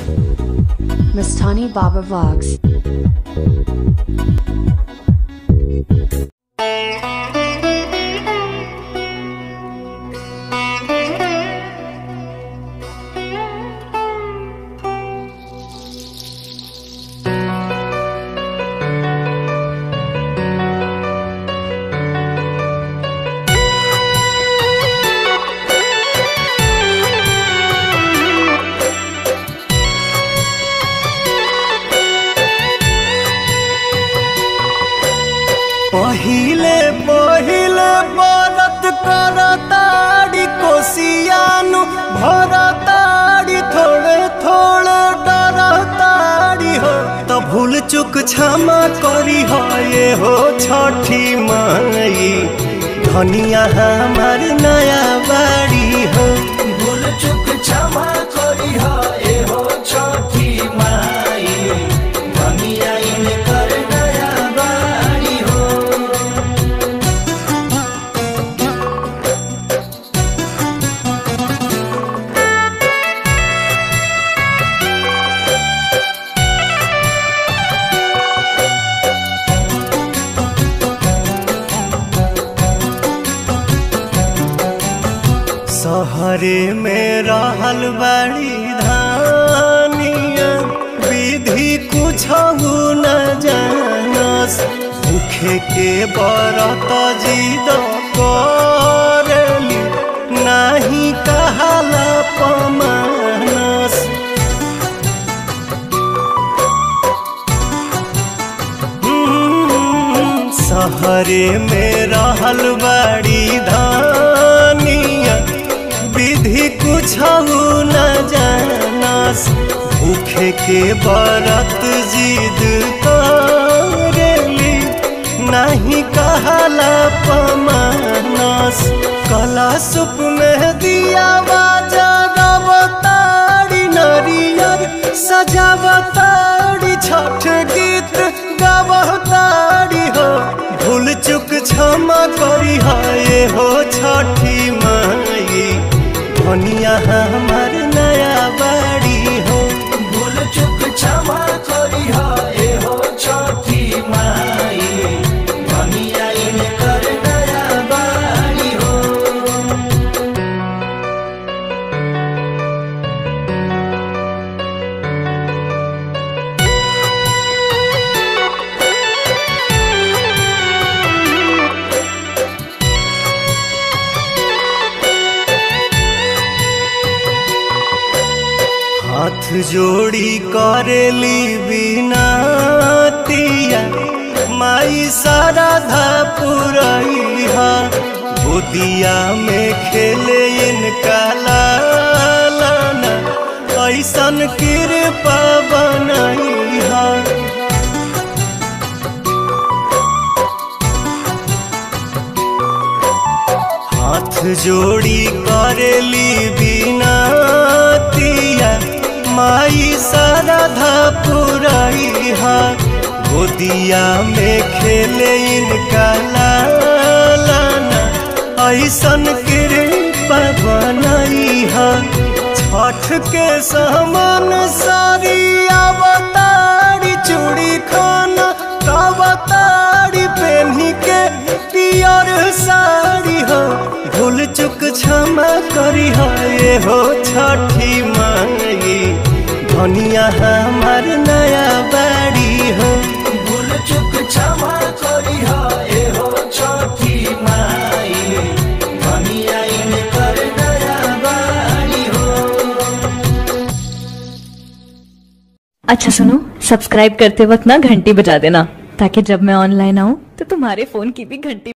Mastani Baba Vlogs. पहिले पहिले बरत करताड़ी कोसियानु भरताड़ी थोड़े थोड़े डरताड़ी हो तो भूल चुक क्षमा करी हो ये हो छठी माई धनिया हमार नया बाड़ी हो भूल चुक क्षमा करी हो ये हो छठी माई धनिया इनकर नया बाड़ी हो सहरे में रहल बड़ी धानिया विधि कुछ न जानस भूखे के बरत जिद करली नाही कहाला पमानस हम्म, सहरे में रहल बड़ी धानिया विधि कुछ न जानस भूखे के बरत जिद करेली नहीं कहला पमानस कला सुप में दिया बाजारी नरियर सजावताड़ी छठ गीत गावताड़ी हो भूल चुक क्षमा करी हो ये हो छठी माई धनिया हमार नया बाड़ी हो भूल चुक क्षमा करी हो ये हो छठी माई धनिया इनकर नया बाड़ी हो हाथ जोड़ी करेली बिनतिया माई साराधा पुरैहा गोदिया में खेले इनका लालना ऐसन कृपा बनैहा हाथ जोड़ी करेली बिनतिया माई साराधा पुरैहा गोदिया में खेले इनका लालना ऐसन कृपा बनैहा छठ के समान सारी अवतारी चूड़ी खाना कवतारी पेन्ही के पियर साड़ी हो भूल चुक क्षमा करी हो ये हो छठी माई धनिया हमार नया बाड़ी हो भूल चुक क्षमा करी हो ये हो छठी माई धनिया इनकर नया बाड़ी हो अच्छा सुनो सब्सक्राइब करते वक्त ना घंटी बजा देना ताकि जब मैं ऑनलाइन आऊँ तो तुम्हारे फोन की भी घंटी